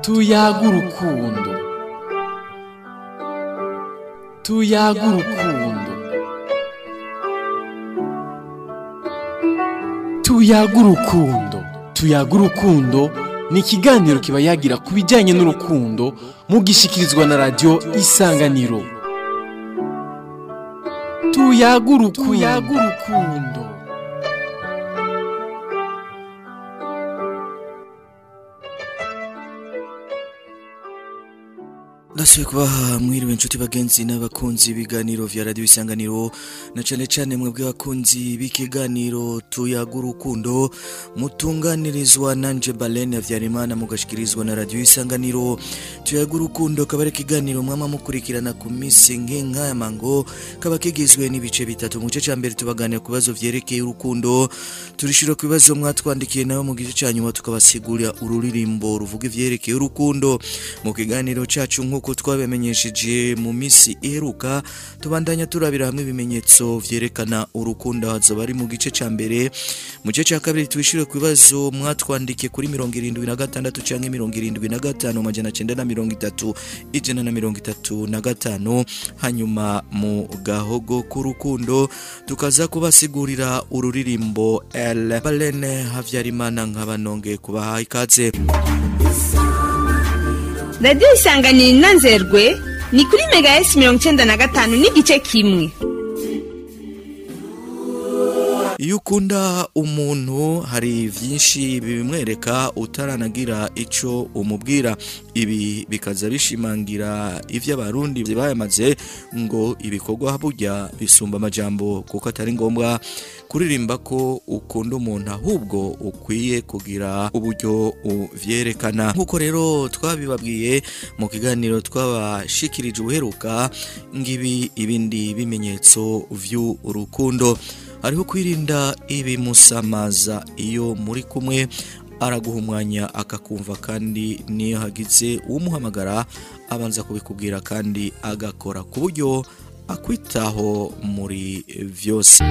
tuyaga urukundo tuyaga urukundo tuyaga urukundo tuyaga urukundo ni ikiganiro kiba yagira ku bijyanye n'urukundo mugishikirizwa na radiyo isanganiro tuyaga urukundo ndasubiye kubaha mwiriwe inshuti bagenzi n'abakunzi ibiganiro vya radiyo isanganiro na cane cane mwebwe bakunzi b'ikiganiro tuyaga urukundo mutunganirizwa nanje balene havyarimana mugashikirizwa na radiyo isanganiro tuyaga urukundo kaba ari ikiganiro mwama mukurikirana ku misi nk'inkaya mango kaba kigizwe n'ibice bitatu mu gice ca mbere tubaganira ku bibazo vyerekeye urukundo turishura ku bibazo mwatwandikiye nawe mu gice ca nyuma tukabasigurira ururirimbo ruvuga ivyerekeye urukundo mu kiganiro cacu nk'uko twabamenyesheje mu misi iheruka tubandanya turabira hamwe ibimenyetso vyerekana urukundo hazoba ari mu gice ca mbere mu gice ca kabiri twishyure ku bibazo mwatwandikiye kuri mirongo irindwi na gatandatu canke mirongo irindwi na gatanu amajana cenda na mirongo itatu ijana na mirongo itatu na gatanu hanyuma mu gahogo k'urukundo tukaza kubasigurira ururirimbo el balene havyarimana nkaba nongeye kubaha ikaze radiyo isanganiro inanzerwe ni kuri mega esi mirongo icyenda na gatanu n'igice kimwe iyo ukunda umuntu hari byinshi bibimwereka utaranagira icyo umubwira ibi bikaza bishimangira ibyo abarundi bayamaze ngo ibikorwa burya bisumba amajambo kuko atari ngombwa kuririmba ko ukunda umuntu ahubwo ukwiye kugira uburyo uvyerekana nk'uko rero twabibabwiye mu kiganiro twabashikirije ubuheruka ngibi ibindi bimenyetso vy'urukundo hariho kwirinda ibimusamaza iyo muri kumwe araguha umwanya akakumva kandi niyo hagize uwumuhamagara abanza kubikubwira kandi agakora ku buryo akwitaho muri vyose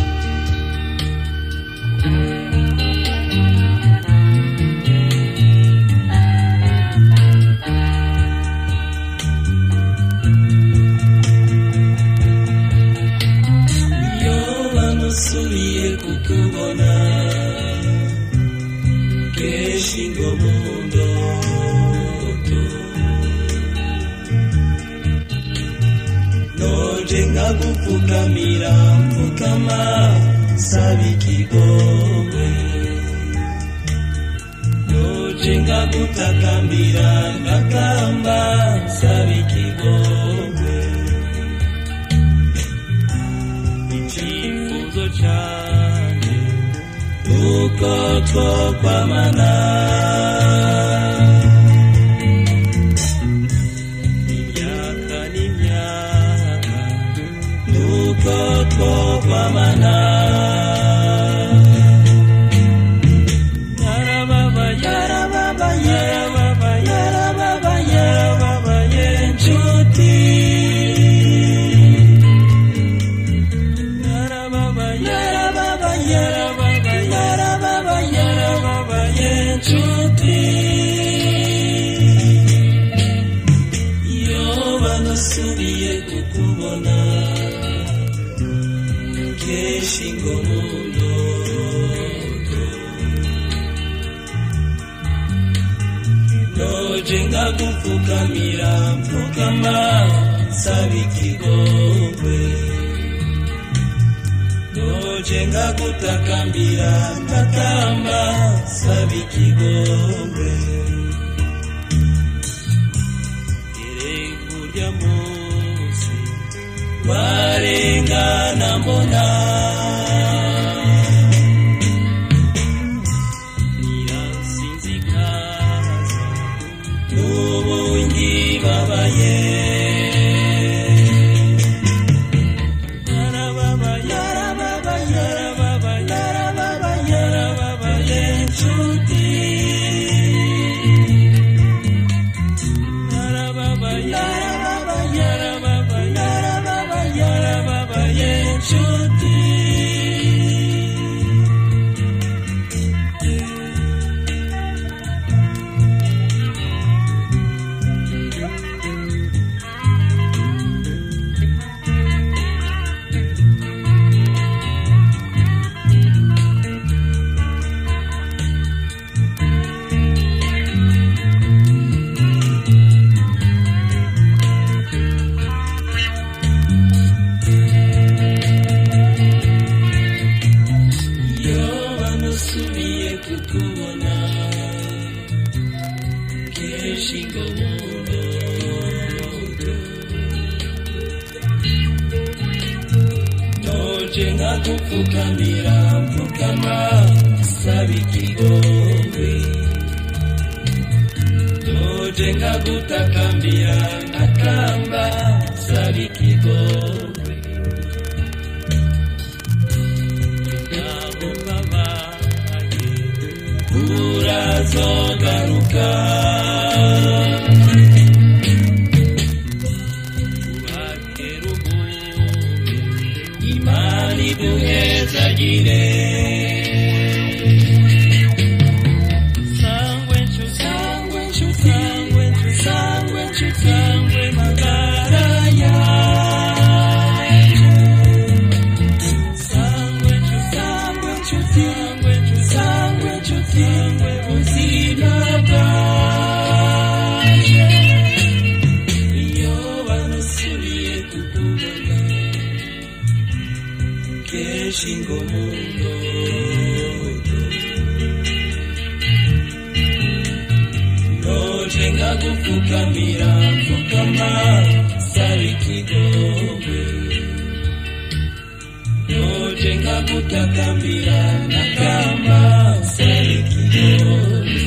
nasubiye kukubona kenshi ngo mu ndoto noje nkagupfukamira mfukama saba ikigongwe noje nkagutakambira ngakamba saba ikigongwe icyifuzo cyane nuko twokwamana imyaka n'imyaka nuko twokwamana yarababaye yarababaye yarababaye yarababaye yarababaye nshuti nasubiye kukubona kenshi ngo mu ndoto noje nkagupfukamira mpfukama saba ikigongwe noje ngagutakambira ntakamba saba ikigongwe kurya munsi warengana mbona nirasinzikaza n'ubu ngibabaye yarababaye yarababaye yarababaye yarababaye yarababaye nshuti inshuti keshingo mundo noje nkagupfukamira mpfukama saba ikigongwe noje nkagutakambira ntakamba saba ikigongwe ntabwo mbabaye urazogaruka ubakera ubumwe imana iduhezagire sangwe nshu sangwe nshu sangwe nshu sangwe nshu sangwe magara yaje sangwe nshu sangwe nshu sangwe nshu sangwe nshu sangwe buzima bwaje iyo banusubiye kukubona kenshi ngo mundo noje nkagupfukamira mfukama saba ikigongwe noje nkagutakambira nakamba saba ikigongwe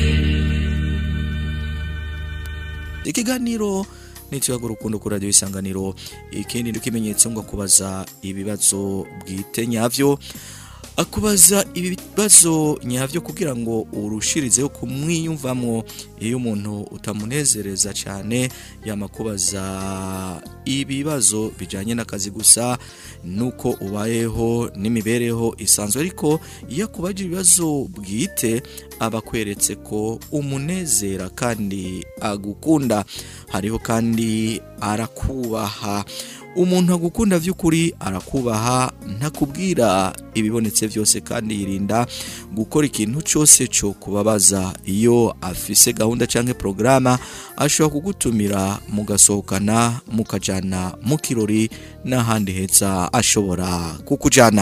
ikiganiro nituyaga urukundo kuri radiyo isanganiro ikindi ni ikimenyetso ngo akubaza ibibazo bwite nyabyo akubaza ibibazo nyabyo kugira ngo urushirizeho kumwiyumvamo iyo umuntu utamunezereza cyane yamakubaza ibibazo bijyanye n'akazi gusa nuko ubayeho n'imibereho isanzwe ariko iyo akubaje ibibazo bwite aba akweretse ko umunezera kandi agukunda hariho kandi arakubaha umuntu agukunda by'ukuri arakubaha ntakubwira ibibonetse byose kandi yirinda gukora ikintu cyose cyo kubabaza iyo afise gahunda cyangwa porogaramu ashobora kugutumira mugasohokana mukajyana mu kirori n'ahandi heza ashobora kukujyana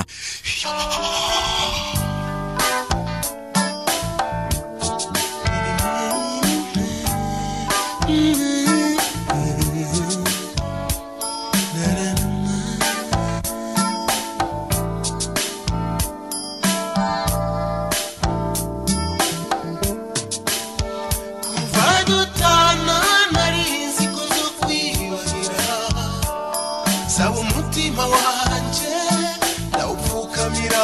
kuva dutana narizi ko zo kwibahira saba umutima wanjye ndawupfukamira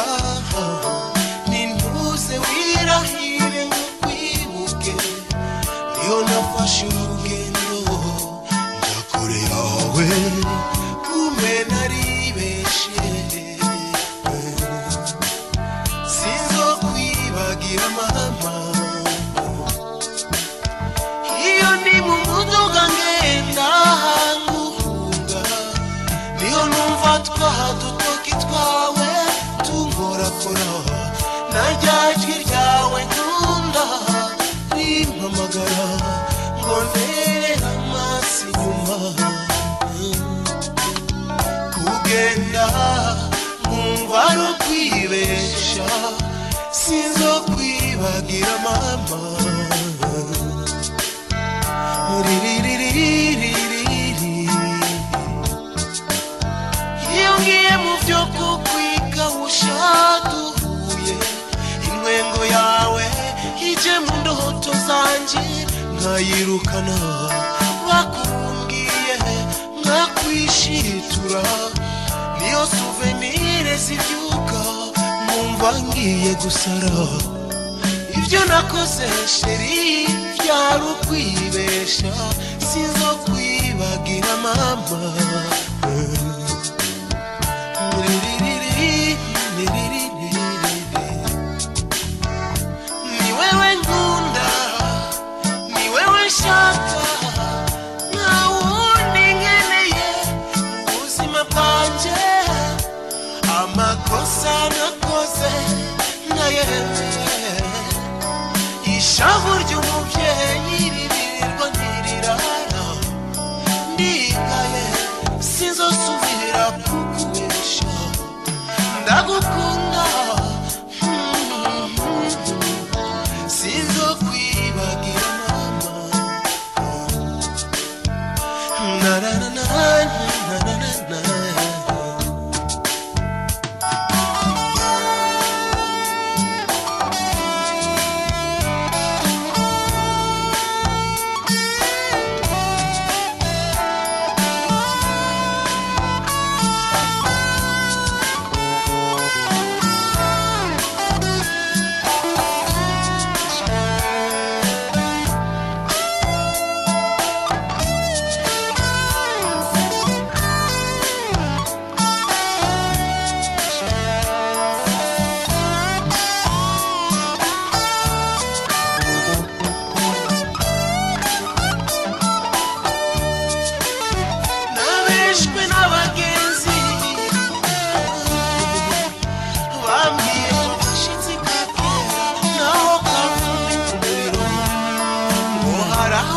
nintuze wirahire ngo kwibuke niyo nafashe urugendo njya kure yawe kumbe naribeshe sinzo kwibagira mama iyo ndi mu muduga ngenda nguhunga niyo numva twaha dutoki twawe tungorakora na rya jwi ryawe nkunda rimpamagara ngo ntere amaso inyuma kugenda nkumva ari ukwibesha sinzo kwibagira mama iyo ngiye mu byo kukwiga ushaduhuye intwengo yawe ije mu ndoto zanjye nkayirukana bakumbwiye nkakwishitura niyo suvenire zibyuka nkumva ngiye gusara ibyo nakoze sheri byari ukwibesha sinzo kwibagira mama ni wewe nkunda ni wewe nshaka nta wundi nkeneye mu buzima bwanjye amakosa nakoze ntayemeye ishavu ry'umubyeyi ribirirwa ntirirara ndikaye sinzosubira kukubesha ndagukunda sinzokwibagira mama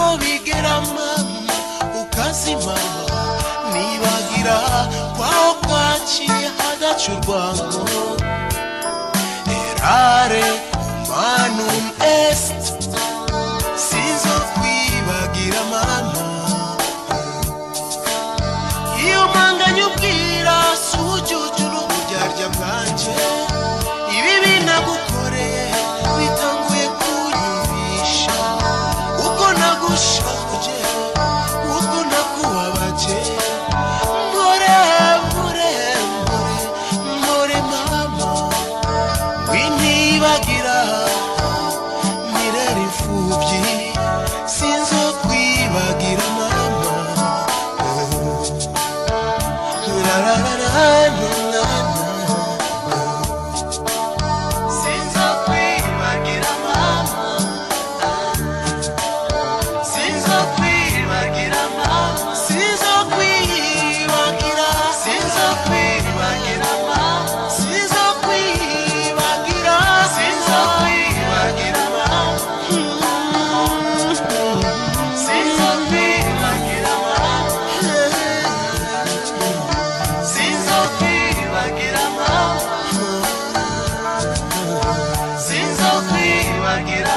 aho bigera mama ukazima nibagira kwaho kwaciye hagaca urwango erare manum est sinzo kwibagira mama iyo mpanganye ubwira si ubujuju n'uburyarya bwanje ibi binagukoreye bitanguye kunyumvisha uko nagushavuje uko nakubabaje mpore mpore mpore mpore mama wintibagira nirera imfubyi sinzo kwibagira mama la la la la la la sinzo kwibagira mama sinzo kwibagira mama sinzo kwibagira sinzo kwibagira mama sinzo kwibagira sinzo kwibagira mama sinzo kwibagira mama sinzo kwibagira mama sinzo kwibagira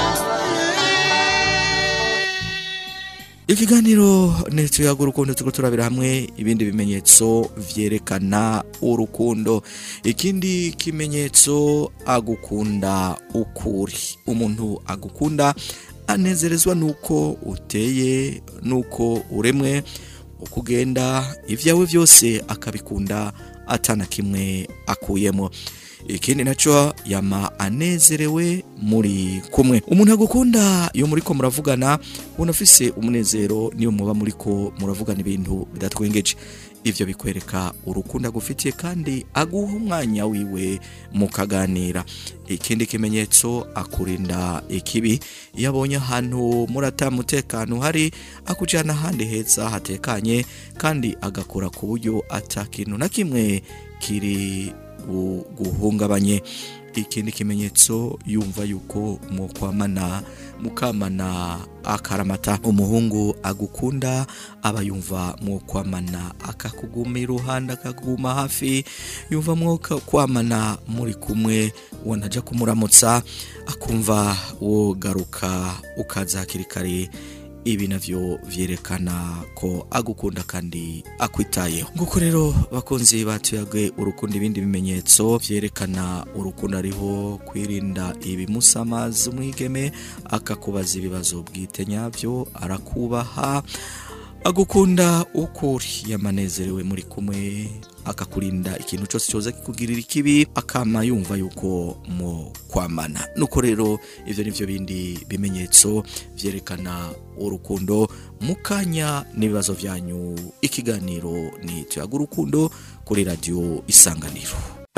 ikiganiro ntituyaga urukundo turiko turabira hamwe ibindi bimenyetso vyerekana urukundo ikindi kimenyetso agukunda ukuri umuntu agukunda anezerezwa nuko uteye nuko uremwe uko ugenda ibyawe byose akabikunda atana kimwe akuyemo ikindi naco yama anezerewe muri kumwe umuntu agukunda iyo muriko muravugana ubona afise umunezero niyo muba muriko muravugana ibintu bidatwengeje ivyo bikwereka urukundo agufitiye kandi aguha umwanya wiwe mukaganira ikindi kimenyetso akurinda ikibi iyo abonye ahantu murata mutekano hari akujyana ahandi heza hatekanye kandi agakora ku buryo ata kintu na kimwe kiri bu- guhungabanye ikindi kimenyetso yumva yuko mukwamana mukamana akaramata umuhungu agukunda aba yumva mukwamana akakuguma iruhande akakuguma hafi yumva mwoka kwamana muri kumwe wanaja kumuramutsa akumva wogaruka ukaza hakiri kare ibi navyo vyerekana ko agukunda kandi akwitayeho nguko rero bakunzi batuyagwe urukundo ibindi bimenyetso vyerekana urukundo ariho kwirinda ibimusamaza umwigeme akakubaza ibibazo bwite nyavyo arakubaha agukunda ukuri yamanezerewe muri kumwe akakurinda ikintu cyose cyoza kikugirira ikibi akama yumva yuko mu kwamana nuko rero ivyo nivyo bindi bimenyetso vyerekana urukundo mukanya n'ibibazo vyanyu ikiganiro ni tuyaga urukundo kuri radio isanganiro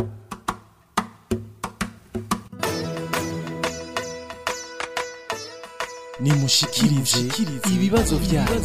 nimushikirize ibibazo byanyu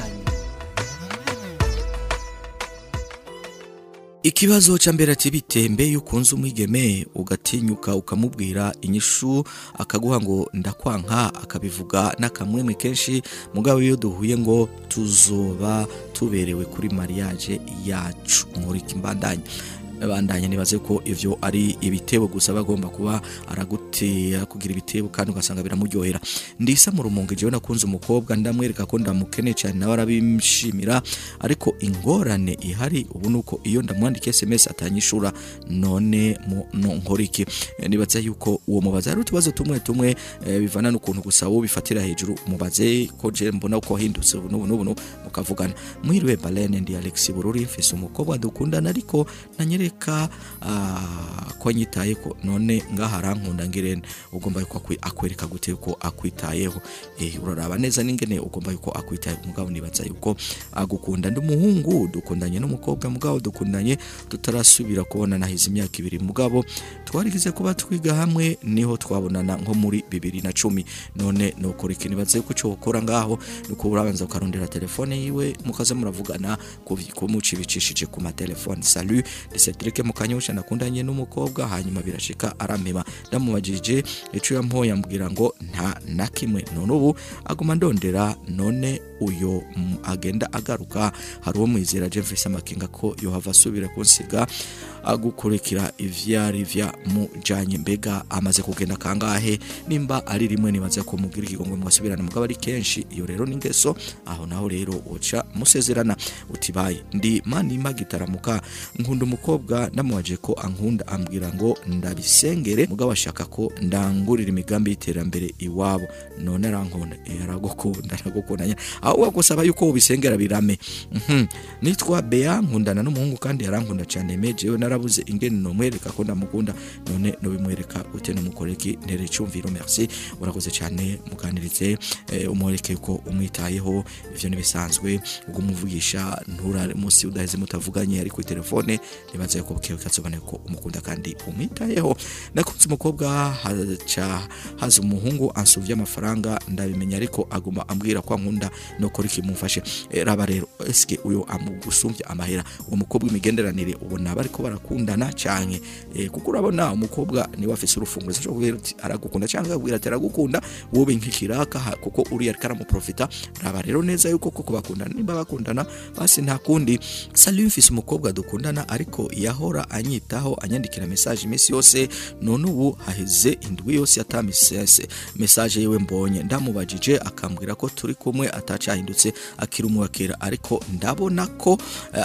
ikibazo ca mbere ati bitembe iyo ukunze umwigeme ugatinyuka ukamubwira inyishu akaguha ngo ndakwanka akabivuga n'akamwemwe kenshi mugabo iyo duhuye ngo tuzoba tuberewe kuri mariage yacu nkurika imbandanya bandanya nibaze ko ivyo ari ibitebo gusa bagomba kuba aragutera kugira ibitebo kandi ugasanga biramuryohera ndisa mu rumunge jewe nakunze umukobwa ndamwereka ko ndamukeneye cyane nawe arabimshimira ariko ingorane ihari ubu nuko iyo ndamwandika SMS atanyishura none mu no nkora iki Eh, nibaza yuko uwo mubaza ari utubazo tumwe tumwe eh, bivana n'ukuntu gusa wowe bifatira hejuru mubaze ko je mbona uko wahindutse ubu n'ubu n'ubu n'ubu, mukavugana mwiriwe Balene ndi Alex Bururi mfise umukobwa dukundana ariko nanyereka ah, ko nyitaye ko none ngaha arankunda ngirene ugomba yuko akwi- akwereka gute ko akwitayeho eh uraraba neza n'ingene ugomba yuko akwitaye mugabo nibaza yuko agukunda ndi umuhungu dukundanye n'umukobwa mugabo dukundanye tutarasubira kubona nahize imyaka ibiri mugabo twarigize kuba twiga hamwe niho twabonana nko muri bibiri na cumi none nukora ikintu nibaza yuko cyo ukora ngaho nuko urabanza ukarondera telefone yiwe mukaza muravugana ku- kumuca ibicishije ku matelefone salut 17 Patrick Mukanyosha nakundanye n'umukobwa hanyuma birashika arampema ndamubajije ico yampoye ambwira ngo nta na kimwe none ubu aguma ndondera none uyo mm, agenda agaruka hari uwo mwizera Jeffrey Samakinga ko yohava asubira kunsiga agukurikira ivyari vya mujanye mbega amaze kugenda kangahe nimba ari rimwe nibaza ko mugira ikigongwe mwasubirana mugabo ari kenshi iyo rero ningeso aho naho rero uca musezerana uti bayi ndi manima gitaramuka nkunda umukobwa namubaje ko ankunda ambwira ngo ndabisengere mugabo ashaka ko ndangurira imigambi y'iterambere iwabo none arankunda Eh, aragukunda aragukunda nyine aho wagusaba yuko ubisengera birame Mhm. nitwa Bea nkundana n'umuhungu kandi yarankunda cyane me jewe narabuze ingene nomwereka ko ndamukunda none nobimwereka ute numukoreki ntere cyumviro merci urakoze cyane muganirize eh, umwereke ko umwitayeho ivyo nibisanzwe ubwo umuvugisha nturare munsi udaheze mutavuganye ari ku telefone nibaza ko bukewe kazobaneka ko umukunda kandi umwitayeho nakunze umukobwa haca haza umuhungu ansuvye amafaranga ndabimenya ariko aguma ambwira ko ankunda nokora ikimufashe Eh, raba rero eske uyo amugusumbye amahera uwo mukobwa imigenderanire ubona bariko barakundana canke eh, kuko urabona umukobwa niwe afise urufunguzo cyo kubwira uti aragukunda cyangwa akubwira ati aragukunda wowe nk'ikiraka ha- kuko uriya ariko aramuprofita raba rero neza yuko koko bakundana nimba bakundana basi nta kundi sali mfise umukobwa dukundana ariko yahora anyitaho anyandikira message iminsi yose none ubu haheze indwi yose atamisese message yewe mbonye ndamubajije akambwira ko turi kumwe atacahindutse akiri umuwakera ariko ndabona ko eh,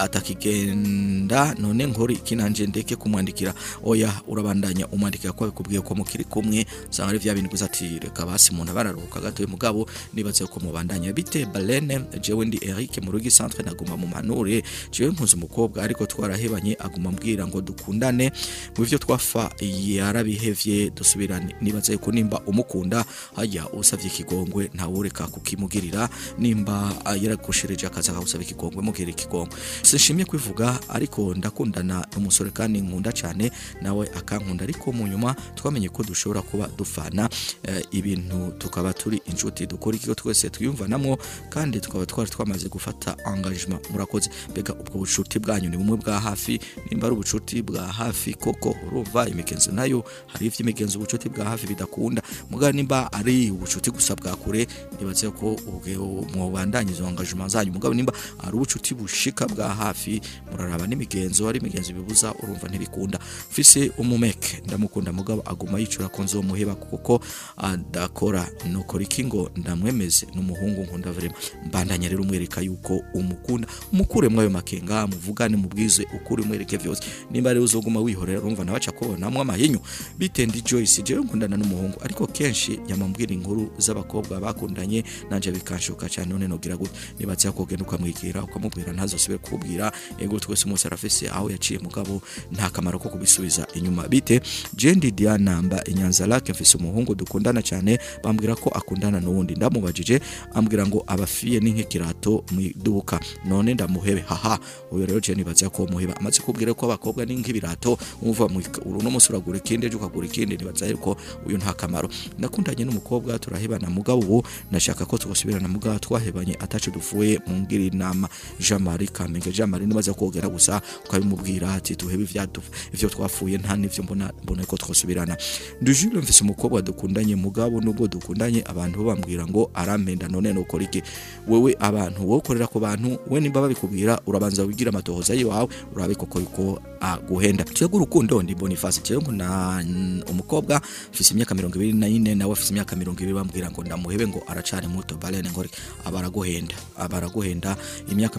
atakigenda none nkori ikinanje ndeke kumwandikira oya urabandanya umwandikira ko bikubwiye ko mukiri kumwe usanga ari vya bintu gusa ati reka basi umuntu bararuhuka gatoye mugabo nibaze ko mubandanya bite Balene jewe ndi Eric mu rugi centre naguma mu manure jewe mpunze umukobwa ariko twarahebanye aguma mbwira ngo dukundane mu bivyo twafa yarabihevye dusubirane nibaze ko nimba umukunda hajya usavye ikigongwe ntawureka kukimugirira nimba ah, yaragushereje akaza akagusaba ikigongwe mugire ikigongwe sinshimye kwivuga ariko ndakundana n'umusore kandi nkunda cyane nawe akankunda ariko mu nyuma twamenye ko dushobora kuba dufana eh, ibintu tukaba turi inshuti dukora ikigo twese twiyumvanamo kandi tukaba twari twamaze gufata engagement murakoze mbega ubwo bucuti bwanyu ni bumwe bwa hafi nimba ari ubucuti bwa hafi koko urumva imigenzo nayo hari ivy'imigenzo ubucuti bwa hafi bidakunda mugabo nimba ari ubucuti gusa bwa kure nibaze ko ubwo mwobandanya izo engagement zanyu mugabo nimba ari ubucuti bushika bwa hafi muraraba n'imigenzo ari imigenzo bibuza urumva ntibikunda mfise umumeke ndamukunda mugabo aguma yicura ko nzomuheba kuko adakora nukora iki ngo ndamwemeze n'umuhungu nkunda vrema mbandanya rero umwereka yuko umukunda umukure mwayo makenga muvugane mubwize ukuri umwereke vyose nimba rero uzoguma wihorera urumva nabaca kubonamwo amahinyu bitendi Joyce jewe nkundana n'umuhungu ariko kenshi yamambwira inkuru z'abakobwa bakundanye nanje bikanshuka cyane none nogira gute nibaza ko ugenda ukamwigira ukamubwira ntazosubire kubwira ego twese umunsi arafise aho yaciye mugabo nta kamaro ko kubisubiza inyuma bite Jendi Diana mba inyanza lake mfise umuhungu dukundana cyane bambwira ko akundana n'uwundi ndamubajije ambwira ngo abafiye ni nk'ikirato mu iduka none ndamuhebe haha uyo rero je nibaza ko muheba amaze kubwira ko abakobwa ni nk'ibirato umva mu uru no musi uragura ikindi ejo ukagura ikindi nibaza ko uyu nta kamaro nakundanye n'umukobwa turahebana mugabo ubu nashaka ko twosubirana mugabo twahebanye atacu dufuye mu ngira inama Jean Marie Kamenge Jean Marie nibaza kogera gusa ukabimubwira ati tuhebe ivyadu ivyo twafuye nta nivyo mbona mbona ko twosubirana Ndujule mfise umukobwa dukundanye mugabo nubwo dukundanye abantu bo bambwira ngo arampenda none nokora iki wewe abantu wokorera ku bantu we nimba babikubwira urabanza wigira amatohoza yiwawe urabe koko yuko aguhenda twebwe urukundo ndi Boniface cyo na umukobwa mfise imyaka 24 nawe afise imyaka 20 bambwira ngo ndamuhebe ngo aracari muto balene ngore abaraguhenda abaraguhenda imyaka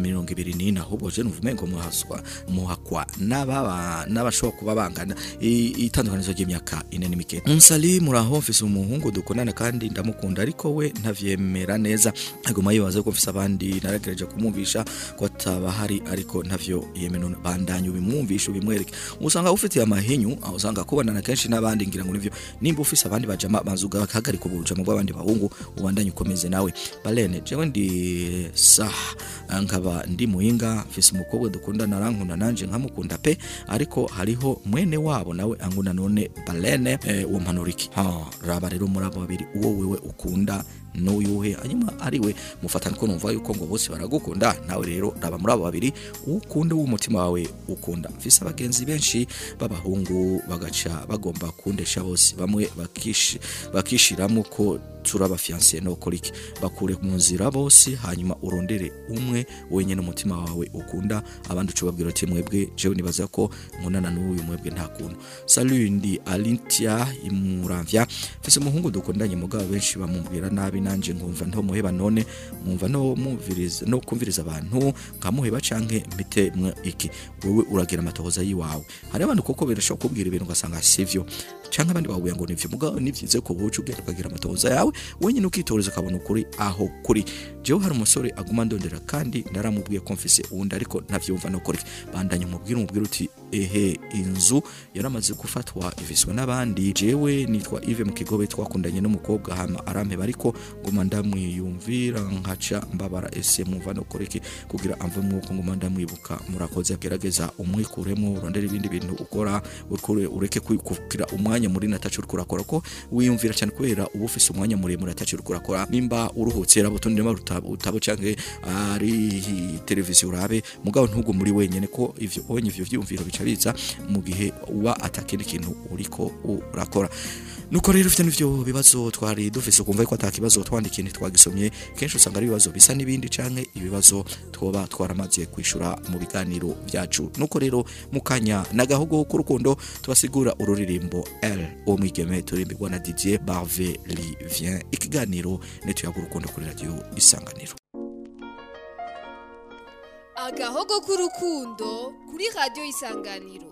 20 na ahubwo je nuvume ngo muhaswa muhakwa n'ababa n'abashobora kuba bangana i- itandukanizo ry'imyaka ine n'imikete Nsali muraho mfise umuhungu dukundana kandi ndamukunda ariko we ntavyemera neza aguma yibaza ko mfise abandi naragerageje kumwumvisha ko atabahari ariko ntavyo yemeno bandanye ubimwumvisha ubimwereke usanga ufitiye amahinyu aho usanga kubonana kenshi n'abandi ngira ngo nivyo nimba ufise abandi bajama bazuga bakahagarika ubujama bw'abandi bahungu ubandanye ukomeze nawe balene jewe ndi sah nkaba ndi muhinga mfise umukobwa dukundana arankunda nanje nkamukunda pe ariko hariho mwene wabo nawe ankunda none balene eh, uwo mpanuriki ha raba rero muri abo babiri uwo wewe ukunda n'uyuhe hanyuma ariwe mufatana ko numva yuko ngo bose baragukunda nawe rero raba muri abo babiri ukunda w'umutima wawe ukunda mfise abagenzi benshi b'abahungu bagaca bagomba kundesha bose bamwe bakishi bakishiramo ko turaba fiancé no koliki bakure mu nzira bose hanyuma urondere umwe wenyene umutima wawe ukunda abandi ucubabwira ati mwebwe jewe nibaza ko nkundana n'uyu mwebwe nta kuntu salut ndi Alintia imuramvya mfise umuhungu dukundanye mugabo benshi bamubwira nabi nanje nkumva nto muheba none nkumva no mumviriza no kumviriza abantu nkamuheba canke mpite mwe iki wewe uragira amatohoza yiwawe hari abantu koko birashobora kubwira ibintu ugasanga sivyo canke abandi bahuye ngo nivyo mugabo nivyize ko bucu ugenda ukagira amatohoza yawe wenyine ukitoreza ukabona ukuri aho kuri jewe hari umusore aguma ndondera kandi ndaramubwiye ko mfise uwundi ariko ntavyumva no kuri bandanye umubwira umubwira uti ehe inzu yaramaze gufatwa iviswe n'abandi jewe nitwa Yves mu kigobe twakundanye n'umukobwa hama arampeba ariko nguma ndamwiyumvira nkaca mbabara ese mwumva no kureke kugira amve mwuko nguma ndamwibuka murakoze agerageza umwikuremo urondera ibindi bintu ukora ukure ureke kwi- kugira umwanya muri natacu uriko urakora ko wiyumvira cyane kubera uba ufise umwanya muremure atacu uriko urakora nimba uruhutse rabo tundi nimba rutabo utabo canke ari televiziyo urabe mugabo ntugu muri wenyene ko ivyo onye ivyo vyumviro bica biza mu gihe uba atakindi kintu uriko urakora nuko rero ufite n'ivyo bibazo twari dufise kumva ko atakibazo twandika ikintu twagisomye kenshi usanga ari ibibazo bisa n'ibindi canke ibibazo twoba twaramaze kwishura mu biganiro byacu nuko rero mukanya nagahogo k'urukundo tubasigura ururirimbo L umwigeme turimbirwa na Didier Barve Livien ikiganiro netuyaga urukundo kuri radio isanganiro agahogo k'urukundo kuri radiyo isanganiro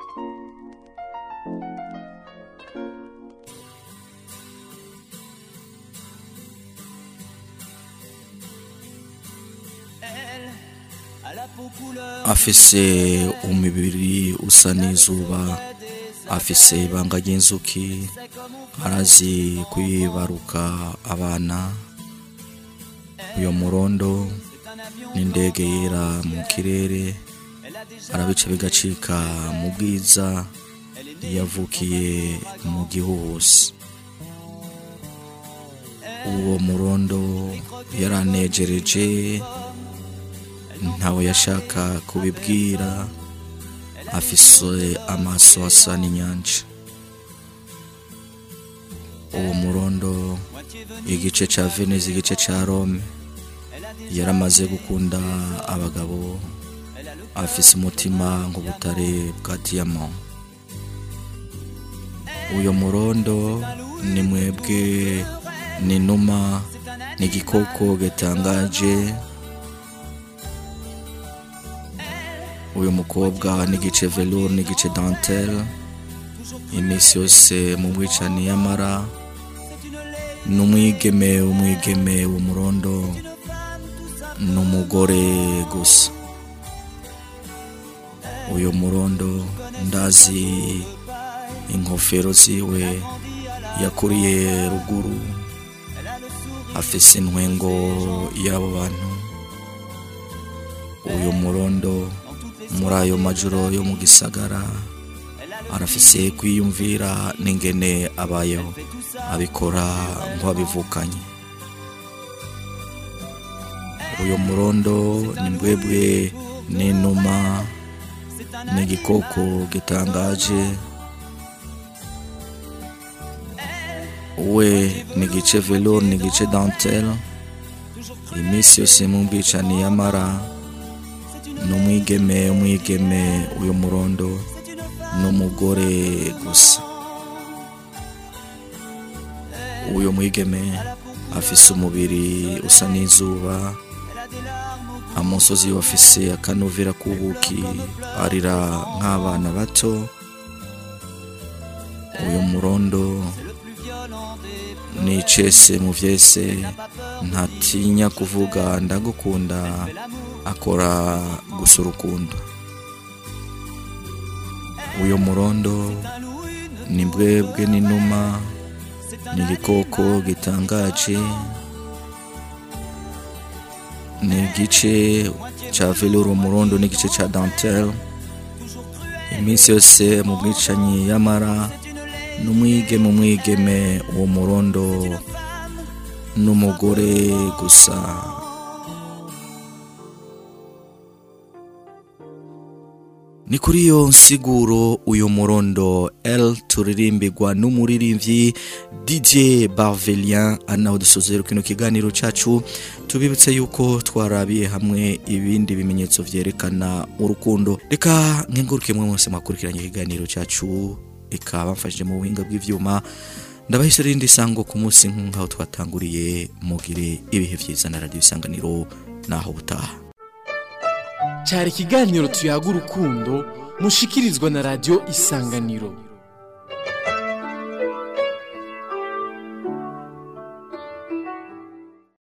afise umubiri usa n'izuba afise ibanga ry'inzuki arazi kwibaruka abana uyo murondo n'indege yera mu kirere arabica bigacika mu bwiza yavukiye mu gihuhusi uwo murondo yaranejereje ntawe yashaka kubibwira afise amaso asa n'inyanja uwo murondo igice ca venise igice ca rome yaramaze gukunda abagabo afise umutima nk'ubutare bwa diyama uyo murondo ni mwebwe ni inuma ni igikoko gitangaje uyu mukobwa n'igice velour n'igice dentelle iminsi yose mu bwicani y'amara n'umwigeme umwigeme w'umurondo n'umugore gusa uyu murondo ndazi inkofero ziwe yakuriye ruguru afise intwengo y'abo bantu uyu murondo muri ayo majoro yo mu gisagara arafise kwiyumvira n'ingene abayeho abikora nk'uwabivukanye uyu murondo ni mbwebwe n'inuma n'igikoko gitangaje we ni igice velour ni igice dentelle iminsi yose mu bwicani y'amara n'umwigeme umwigeme uyu murondo n'umugore gusa uyu mwigeme afise umubiri usa n'izuba amusozi afise akanovera k'ubuki arira nk'abana bato uyu murondo nicese mu vyese ntatinya kuvuga ndagukunda akora gusa urukundo uyu murondo ni mbwebwe n'inuma ni igikoko gitangaje ni igice ca velour umurondo n'igice ca dentelle iminsi yose mu bwicanyi y'amara n'umwigeme umwigeme uwo murondo n'umugore gusa ni kuri iyo nsiguro uyu murondo L turirimbirwa n'umuririmbyi DJ Barvelien anaho dusozera kino kiganiro cacu tubibutse yuko twarabiye hamwe ibindi bimenyetso vyerekana urukundo reka nkenguruke mwe mwese mwakurikiranye ikiganiro cacu reka bamfashije mu buhinga bw'ivyuma ndabahise rindi sango ku munsi nk'aho twatanguriye mugire ibihe vyiza na radio isanganiro naho butaha cyari ikiganiro tuyaga urukundo mushikirizwa na radiyo isanganiro